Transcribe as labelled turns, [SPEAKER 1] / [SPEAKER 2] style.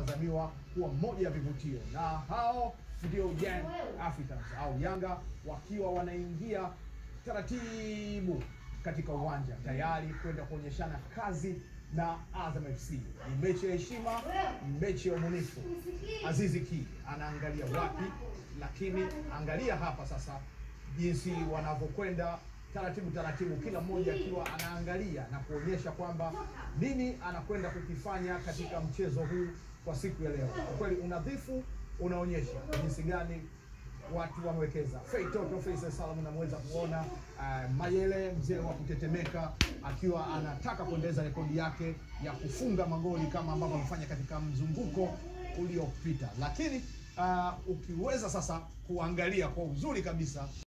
[SPEAKER 1] inatazamiwa kuwa moja ya vivutio, na hao ndio Young Africans au Yanga wakiwa wanaingia taratibu katika uwanja tayari kwenda kuonyeshana kazi na Azam FC. Ni mechi ya heshima, mechi ya umunifu. Azizi Ki anaangalia wapi, lakini angalia hapa sasa jinsi wanavyokwenda taratibu taratibu, kila mmoja akiwa anaangalia na kuonyesha kwamba nini anakwenda kukifanya katika mchezo huu kwa siku ya leo. Kwa kweli unadhifu unaonyesha jinsi gani watu wamewekeza. Fei Toto Faisal Salum unamweza kuona uh, Mayele mzee wa kutetemeka akiwa anataka kuendeleza rekodi yake ya kufunga magoli kama ambavyo amefanya katika mzunguko uliopita, lakini uh, ukiweza sasa kuangalia kwa uzuri kabisa